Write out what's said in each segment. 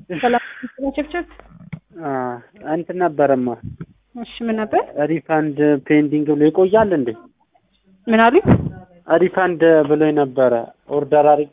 ሰላም ቸብቸብ እንትን ነበረማ እሺ ምን ነበር ሪፋንድ ፔንዲንግ ብሎ ይቆያል እንዴ? ምን አሉኝ? ሪፋንድ ብሎ ነበረ ኦርደር አድርጌ።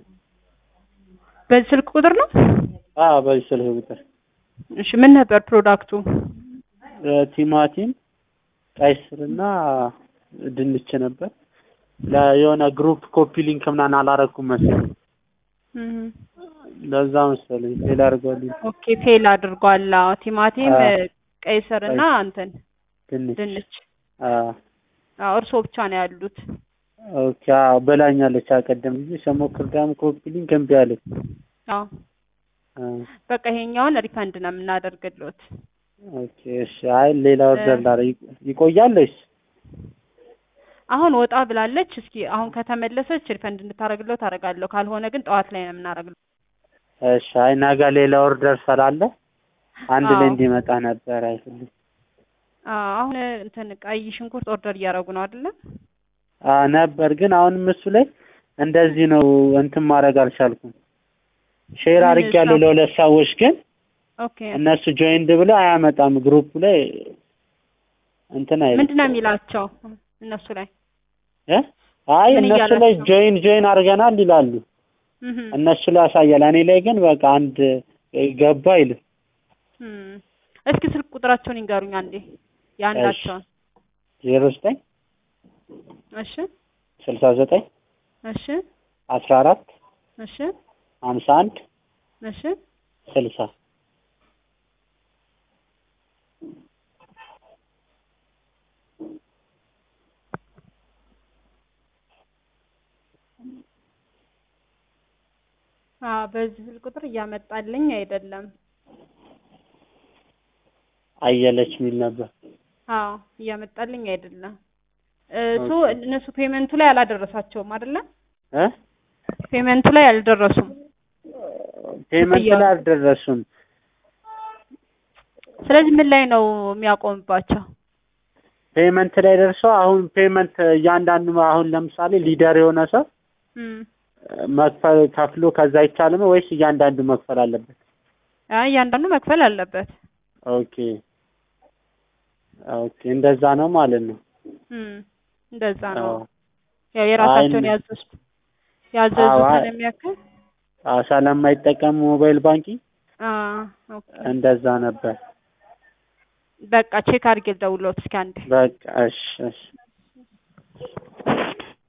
በዚህ ስልክ ቁጥር ነው? አዎ በዚህ ስልክ ቁጥር እሺ ምን ነበር ፕሮዳክቱ? ቲማቲም፣ ቀይ ስርና ድንች ነበር። ለየሆነ ግሩፕ ኮፒ ሊንክ ምናምን አላረኩም መሰለኝ። እም፣ ለዛ መሰለኝ ፌል አድርጓልኝ። ኦኬ ፌል አድርጓል። አዎ ቲማቲም፣ አዎ። ቀይ ስርና እንትን ድንች ድንች። አዎ አዎ እርስዎ ብቻ ነው ያሉት። ኦኬ አዎ በላኛለች። አቀደም ጊዜ ስሞክር ደግሞ ኮፒ ሊንክ እምቢ አለኝ። አዎ አዎ በቃ ይሄኛውን ሪፈንድ ነው የምናደርግልዎት። ኦኬ እሺ። አይ ሌላ ኦርደር ላደርግ ይቆያል ወይስ? አሁን ወጣ ብላለች። እስኪ አሁን ከተመለሰች ሪፈንድ እንድታደርግልዎት አደርጋለሁ። ካልሆነ ግን ጠዋት ላይ ነው የምናደርግልዎት። እሺ። አይ ነገ ሌላ ኦርደር ስላለ አንድ ላይ አዎ። እንዲመጣ ነበር አይፈልም። አዎ አሁን እንትን ቀይ ሽንኩርት ኦርደር እያደረጉ ነው አይደለ? አዎ ነበር፣ ግን አሁንም እሱ ላይ እንደዚህ ነው እንትን ማድረግ አልቻልኩም። ሼር ምን አድርጌያለሁ ሰው- ለሁለት ሰዎች፣ ግን ኦኬ እነሱ ጆይንድ ብለው አያመጣም ግሩፕ ላይ እንትን አይልም። ምንድን ነው የሚላቸው እነሱ ላይ? እ? አይ ምን እነሱ ላይ እያላቸው? ጆይን ጆይን አድርገናል ይላሉ። እህ እነሱ ላይ ያሳያል። እኔ ላይ ግን በቃ አንድ ገባ አይልም። እም። እስኪ ስልክ ቁጥራቸውን ይንገሩኝ አንዴ የአንዳቸውን። ዜሮ ዘጠኝ እሺ ስልሳ ዘጠኝ እሺ አስራ አራት እሺ ሀምሳ አንድ እሺ ስልሳ አዎ በዚህ ስልክ ቁጥር እያመጣልኝ አይደለም። አየለች የሚል ነበር። አዎ እያመጣልኝ አይደለም። እሱ እነሱ ፔመንቱ ላይ አላደረሳቸውም አይደለ? እ ፔመንቱ ላይ አልደረሱም። ፔመንት ላይ አልደረሱም። ስለዚህ ምን ላይ ነው የሚያቆምባቸው? ፔመንት ላይ ደርሰው አሁን ፔመንት እያንዳንዱ አሁን ለምሳሌ ሊደር የሆነ ሰው እም። መክፈል ከፍሎ ከዛ አይቻልም ወይስ እያንዳንዱ መክፈል አለበት? አይ እያንዳንዱ መክፈል አለበት። ኦኬ ኦኬ፣ እንደዛ ነው ማለት ነው። እም። እንደዛ ነው። አዎ ያው የራሳቸውን አይ፣ ያዘዙት ያዘዙትን አዎ፣ የሚያክል አዎ፣ ስለማይጠቀም ሞባይል ባንኪንግ አዎ ኦኬ። እንደዛ ነበር። በቃ ቼክ አድርጌ ልደውልዎት እስኪ አንዴ። በቃ እሺ እሺ